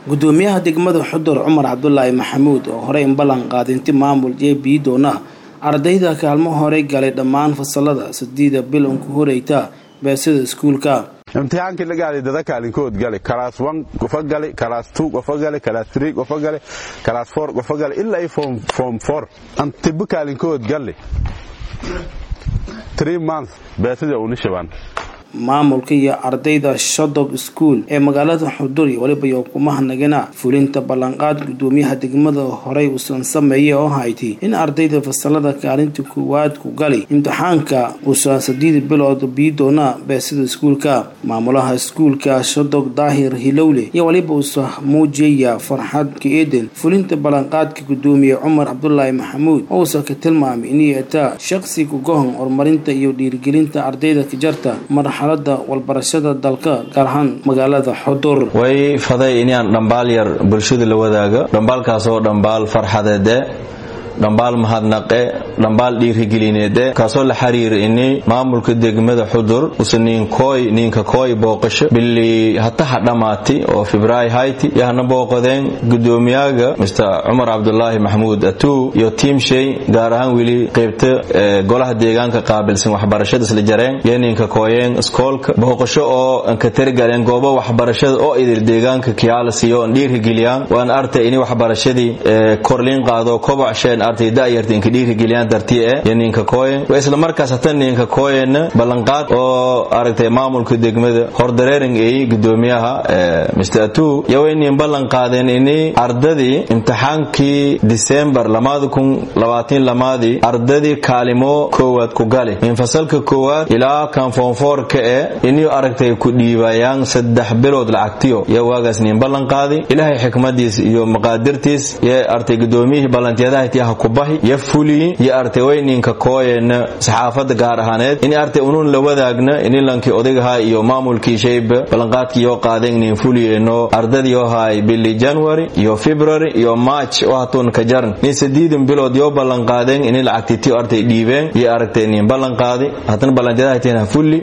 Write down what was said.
gudoomiyaha degmada xudur cumar cabdulaahi maxamuud oo horey in ballan qaadinti maamul j b doona ardayda kaalmo horey galay dhammaan fasalada sideeda bil unku horeyta beesida iskuulka imtixaankii la gaaday dada kaalinkood gale kalaas one qofa gale kalaas two qofa gale kalaas three qofa gale kalaas four qofa gale ilaa i form form four antibbo kaalinkood gale three months beesida uni shabaan maamulka iyo ardayda shodog school ee magaalada xudur iyo weliba yokumahanaganaa fulinta ballanqaad gudoomiyaha degmada horey uusan sameeyey oo hayti in ardayda fasalada kaalinta koowaad ku gali imtixaanka uusan sideed bilood bii doona beesida iskuulka maamulaha iskuulka shodog daahir hilowle iyo weliba uusa muujiyaya farxad ka-eeden fulinta ballanqaadka gudoomiye cumar cabdulaahi maxamuud oo uusa ka tilmaamay inay ataa shaqsi kugohon horumarinta iyo dhiirigelinta ardayda kajarta marxalada walbarashada dalka gaar ahaan magaalada xudur way faday inaan dhambaal yar bulshada la wadaago dhambaalkaasoo dhambaal farxadeede dhambaal mahadnaqe dhambaal dhiirigelineede kaasoo la xiriira ini maamulka degmada xudur usa niinkooy niinka kooy booqasho bili hataha dhammaati oo february hayti yahna booqadeen gudoomiyaga mr cumar cabdulaahi maxamuud atuu iyo tiimshay gaar ahaan weli qeybta golaha deegaanka qaabilsan waxbarashada isla jareen iyo niinka kooyeen iskoolka booqasho oo anka targaleen goobo waxbarashada oo idil deegaanka kiyaala siiyo an dhiirigeliyaan waan artay ini waxbarashadii korliin qaado kobocsheen artay da'yarta inka dhiirigeliyaan dartii e iyo ninka kooyen waa isla markaas hata ninka kooyenna ballanqaad oo aragtay maamulka degmada hordareering ay gudoomiyaha mr atu iyo way nin ballan qaadeen ini ardadii imtixaankii december lamaada kun labaatin lamaadii ardadii kaalimo koowaad ku gali min fasalka koowaad ilaa kan foonfoorka e ini aragtay ku dhiibayaan saddex bilood lacagtiyo iyo waagaas nin ballan qaadi ilaahay xikmadiis iyo maqaadirtiis iyo artay gudoomiyihii ballantiyadaha kubahi yo fuliyi yo artay wayninka kooyena saxaafada gaar ahaaneed in artay unun la wadaagna inilankii odaygahaa iyo maamulkii shayba ballanqaadkiiyoo qaadeen nin fuliyeno ardadiioo haay bili january iyo february iyo march oo hatuun ka jaran nin sadiidan bilood yoo ballanqaadeen ini lacagtitiyo artay dhiibeen iyo aragtay nin ballanqaadi hatana ballantiyadaha fuli